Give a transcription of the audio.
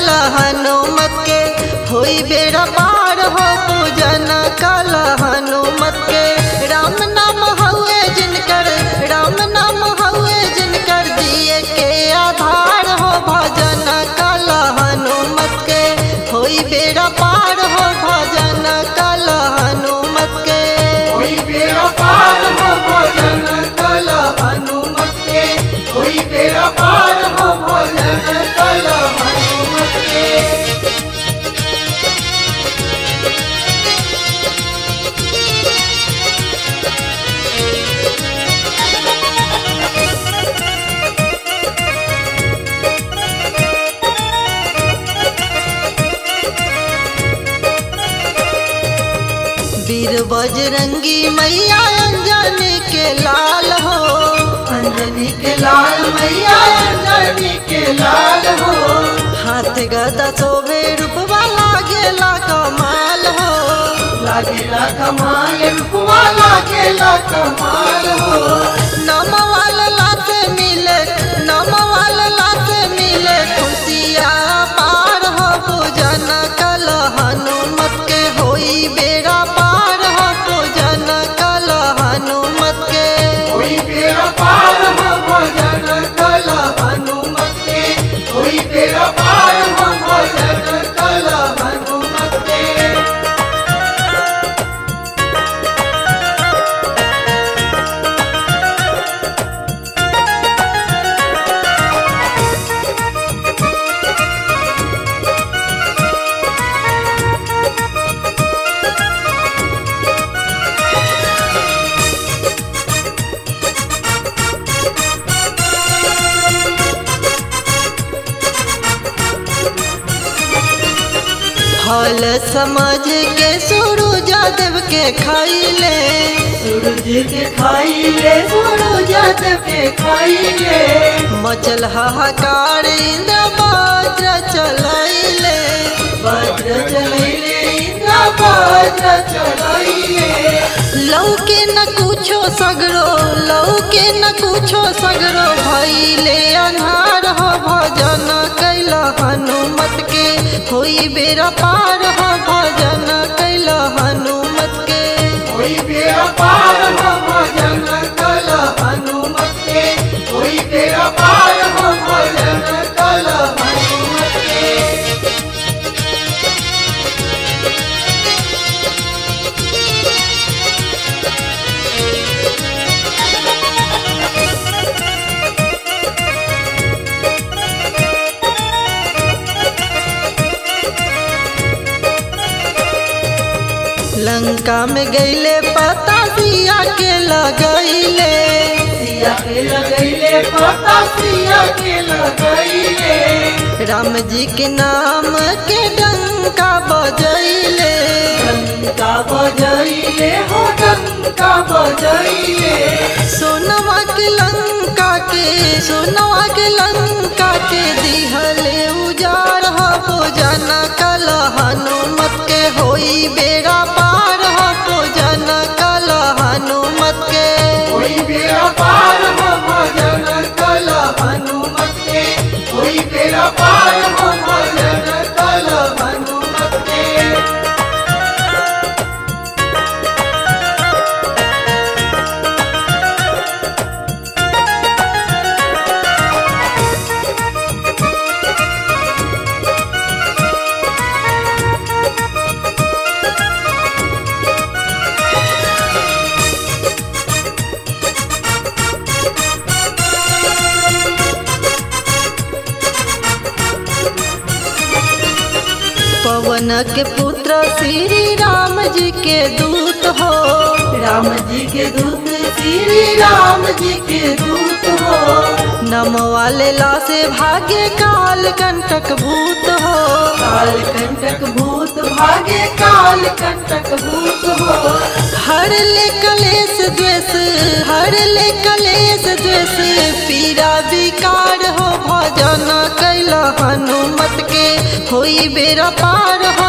कल हनुमत के होई बेड़ा पार हो पूजन कल हनुमत के राम नाम हउए जिनकर राम नाम हउए जिनकर दिए के आधार हो भजन कल हनुमत के होई बेड़ा पार हो भजन कल हनुमत के कोई बेड़ा पार हो भोजन कल हनुमत के कोई बेड़ा पार हो भोजन कल हनुमत के वीर बजरंगी मैया अंजनी के लाल हो अंजनी के लाल मैया अंजनी के लाल हो हाथ गदा सोबे रूपवा लागेला कमाल हो लागेला कमाल रुपवा लागेला कमाल हो नमवाल लात मिले नमवाल लात मिले खुशिया पार हो पूजन कल हनुमत के होई बेड़ा पार हो पूजन कल हनुमत के कोई बेड़ा पार हो भोजन कल हनुमत के कोई बेड़ा पार हो भोजन कल हनुमत के फल समझ के सूरज देव के खाइले सूरज के खाइले सूरज के खाइले मचल हाहाकार इंद्र वज्र चलैले वज्र चलैले इंद्र वज्र चलैले लौके न कुछो सगरो लौके न कुछो सगरो भैले अन्हार हो भजन कैल हनुमत के होई बेरा पार हो भजन कैल हनुमत के कोई बेड़ा पार हो भजन कल हनुमत के कोई बेड़ा पार हो भजन कल हनुमत के लंका में गईले पता दिया के लगैले सिया के लगैले पता सिया के लगैले राम जी के नाम के डंका बजैले डंका बजैले हो डंका बजैले सोनवा के लंका के सोनवा के लंका के दिहले उजाड़ हो पूजन कल हनुमत के होई बेड़ा पार हो पूजन कल हनुमत के कोई बेड़ा पार हो भजन कल हनुमत के कोई बेड़ा पार हो भजन कल हनुमत के पवन के पुत्र श्री राम जी के दूत हो राम जी के दूत श्री राम जी के दूत हो नम वाले ला से भागे काल कंटक भूत हो काल कंटक भूत भागे काल कंटक भूत हो हर ले कलेश द्वेष हर ले कलेश द्वेष पीरा विकार हो भजन कैल हनुमत के होई बेरा पार हो